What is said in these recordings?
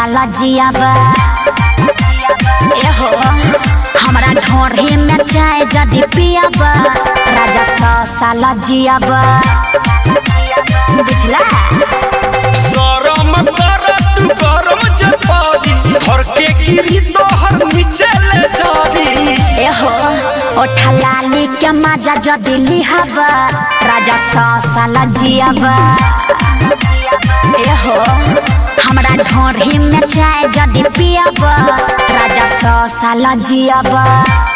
साल जियाबा एहो हमरा ढोढ़ी में चाय जदि पियाबा राजा सौ साल जियाबा बुझला गरम करत गरम जपारी धर के गिरी तोहर नीचे ले जारी एहो ओठा लाली के मजा जदि लिहाबा राजा सौ साल जियाबा एहो हमरा ढोढ़ी में चाय जदि पियाबा राजा सौ साल जियाबा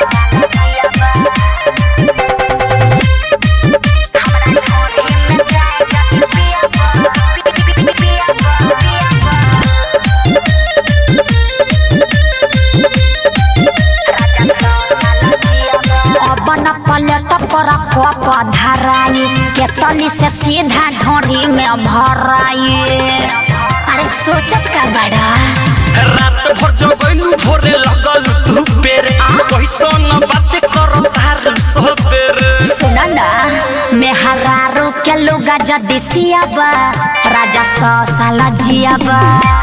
अपन पलट पर कप धराई केतली से सीधा ढोरी में भराई अरे सोचत का बड़ा रात भर जगैलू भोरे लगल तू बेरे कैसन बात करो तार सबेरे सुन ना मेहरारू के लुगा जदि सियाबा राजा सौ साल जियाबा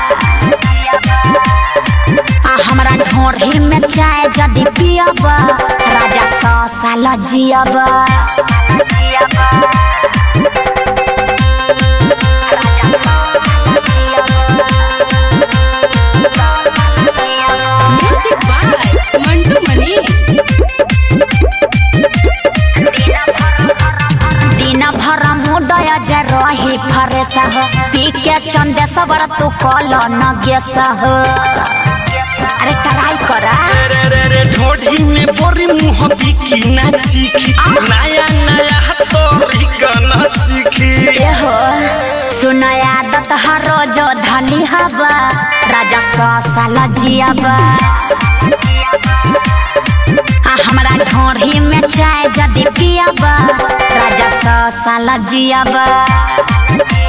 आ हमरा ढोढ़ी में चाय जदि पियाबा राजा सौ साल जियाबा Music by Mantu Mani. दिन भर मुडय जे रही फरेस हो पी के चंदे सबर तू कल न गेस हो अरे ट्राई करा रे रे रे ढोढ़ी में बोरी मुँह बिकी ना चीखी नया नया तोरी गाना सीखी एहो सुन आदत हर रोज धली हवा राजा सौ साल जियाबा आ हमरा ढोढ़ी में चाय जदि पियाबा राजा सौ साल जियाबा